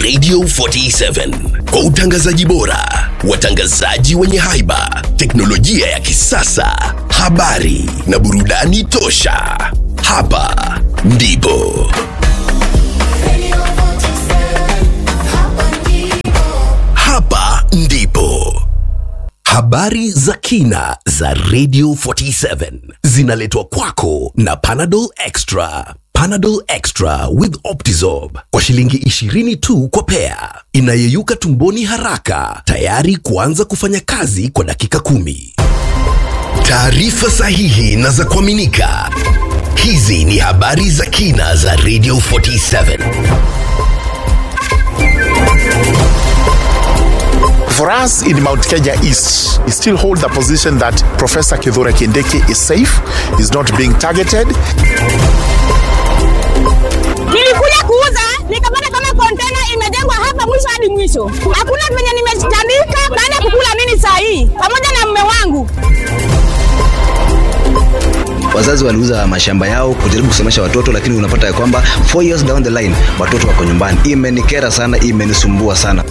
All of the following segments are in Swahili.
Radio 47 kwa utangazaji bora, watangazaji wenye haiba, teknolojia ya kisasa, habari na burudani tosha. Hapa ndipo hapa ndipo habari za kina za Radio 47 zinaletwa kwako na Panadol Extra. Panadol Extra with Optizorb kwa shilingi 20 tu kwa pea, inayeyuka tumboni haraka, tayari kuanza kufanya kazi kwa dakika kumi. Taarifa sahihi na za kuaminika. Hizi ni habari za kina za Radio 47. For us in Mount Kenya East, we still hold the position that Professor Kithure Kindiki is safe, is not being targeted. Nilikuja kuuza nikapata kama kontena imejengwa hapa mwisho hadi mwisho. Hakuna venye nimejitandika baada ya kukula nini saa hii pamoja na mume wangu. wazazi waliuza mashamba yao kujaribu kusomesha watoto lakini unapata ya kwamba four years down the line watoto wako nyumbani imenikera sana imenisumbua sana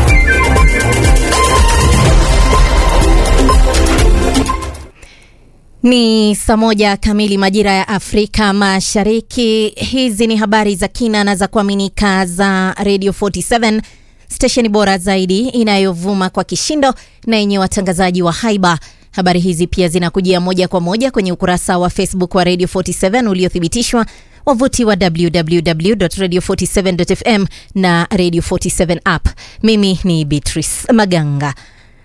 Ni saa moja kamili majira ya Afrika Mashariki. Hizi ni habari za kina na za kuaminika za Radio 47 stesheni bora zaidi inayovuma kwa kishindo na yenye watangazaji wa haiba. Habari hizi pia zinakujia moja kwa moja kwenye ukurasa wa Facebook wa Radio 47 uliothibitishwa, wavuti wa www.radio47.fm na Radio 47 app. Mimi ni Beatrice Maganga.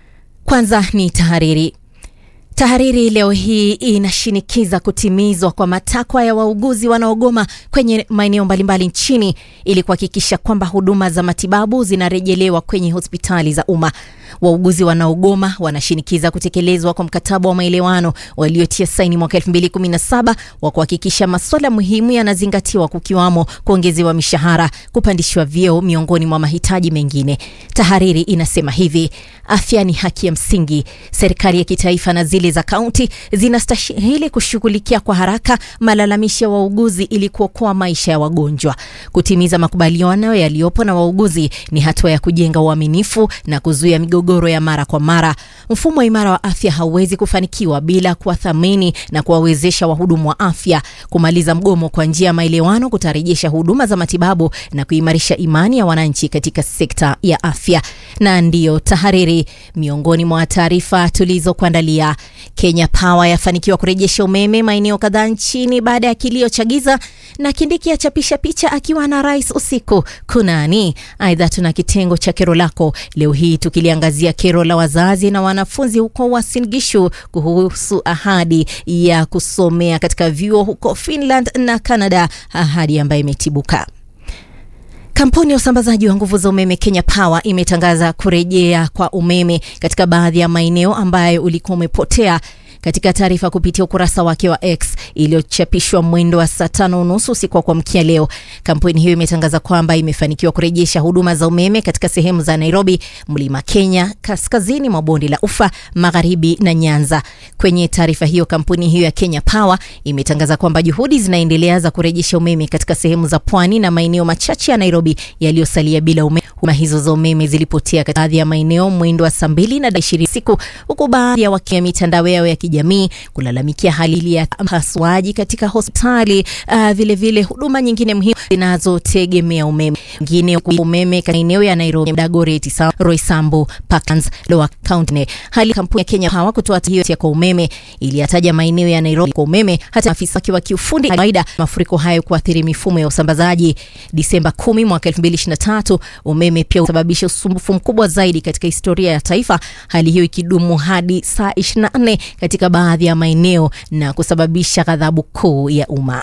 Kwanza ni tahariri. Tahariri leo hii inashinikiza kutimizwa kwa matakwa ya wauguzi wanaogoma kwenye maeneo mbalimbali nchini ili kuhakikisha kwamba huduma za matibabu zinarejelewa kwenye hospitali za umma. Wauguzi wanaogoma wanashinikiza kutekelezwa kwa mkataba wa maelewano waliotia saini mwaka 2017 wa kuhakikisha masuala muhimu yanazingatiwa kukiwamo kuongezewa mishahara, kupandishwa vyeo miongoni mwa mahitaji mengine. Tahariri inasema hivi: afya ni haki ya msingi. Serikali ya kitaifa na zile za kaunti zinastahili kushughulikia kwa haraka malalamishi ya wauguzi ili kuokoa maisha ya wagonjwa. Kutimiza makubaliano yaliyopo na wauguzi ni hatua ya kujenga uaminifu na kuzuia migogoro ya mara kwa mara. Mfumo imara wa afya hauwezi kufanikiwa bila kuwathamini na kuwawezesha wahudumu wa afya. Kumaliza mgomo kwa njia ya maelewano kutarejesha huduma za matibabu na kuimarisha imani ya wananchi katika sekta ya afya. Na ndiyo tahariri, miongoni mwa taarifa tulizokuandalia. Kenya Power yafanikiwa kurejesha umeme maeneo kadhaa nchini baada ya kilio cha giza, na Kindiki achapisha picha akiwa na rais usiku kunani. Aidha, tuna kitengo cha kero lako leo hii tukiliangazia kero la wazazi na wanafunzi huko Uasin Gishu kuhusu ahadi ya kusomea katika vyuo huko Finland na Canada, ahadi ambayo imetibuka. Kampuni ya usambazaji wa nguvu za umeme Kenya Power imetangaza kurejea kwa umeme katika baadhi ya maeneo ambayo ulikuwa umepotea. Katika taarifa kupitia ukurasa wake wa X iliyochapishwa mwendo wa saa tano unusu usiku wa kuamkia leo, kampuni hiyo imetangaza kwamba imefanikiwa kurejesha huduma za umeme katika sehemu za Nairobi, Mlima Kenya, kaskazini mwa bonde la Ufa, magharibi na Nyanza. Kwenye taarifa hiyo, kampuni hiyo ya Kenya Power imetangaza kwamba juhudi zinaendelea za kurejesha umeme katika sehemu za pwani na maeneo machache ya Nairobi yaliyosalia bila umeme. Huduma hizo za umeme zilipotea katika baadhi ya maeneo mwendo wa saa mbili na ishirini siku, huku baadhi ya wakia mitandao yao ya kijamii kulalamikia hali ya upasuaji katika hospitali, uh, vile vile huduma nyingine muhimu zinazotegemea umeme. Ngine umeme katika eneo ya Nairobi, Dagoretti, Roysambu, Parklands, Lower County. Hali kampuni ya Kenya Power kutoa hiyo ya kwa umeme iliyataja maeneo ya Nairobi kwa umeme, hata afisa wake wa kiufundi kawaida mafuriko hayo kuathiri mifumo ya usambazaji. Disemba 10 mwaka 2023 umeme pia usababisha usumbufu mkubwa zaidi katika historia ya taifa, hali hiyo ikidumu hadi saa 24 katika baadhi ya maeneo na kusababisha ghadhabu kuu ya umma.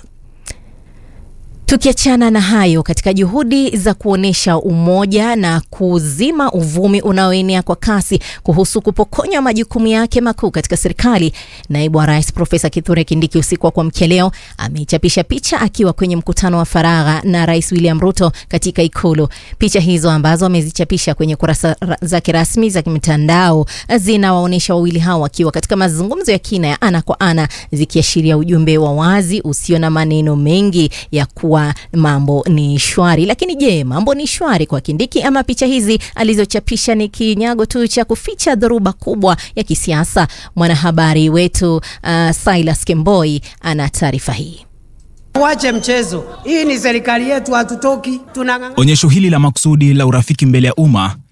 Tukiachana na hayo, katika juhudi za kuonyesha umoja na kuzima uvumi unaoenea kwa kasi kuhusu kupokonywa majukumu yake makuu katika serikali, naibu wa rais Profesa Kithure Kindiki usiku wa kuamkia leo ameichapisha picha akiwa kwenye mkutano wa faragha na Rais William Ruto katika Ikulu. Picha hizo ambazo amezichapisha kwenye kurasa zake rasmi za mitandao zinawaonyesha wawili hao wakiwa katika mazungumzo ya kina ya ana kwa ana, zikiashiria ujumbe wa wazi usio na maneno mengi ya kuwa kuwa mambo ni shwari. Lakini je, mambo ni shwari kwa Kindiki ama picha hizi alizochapisha ni kinyago tu cha kuficha dhoruba kubwa ya kisiasa? Mwanahabari wetu uh, Silas Kemboi ana taarifa hii. Wache mchezo, hii ni serikali yetu, hatutoki tunang'ang'ana. Onyesho hili la makusudi la urafiki mbele ya umma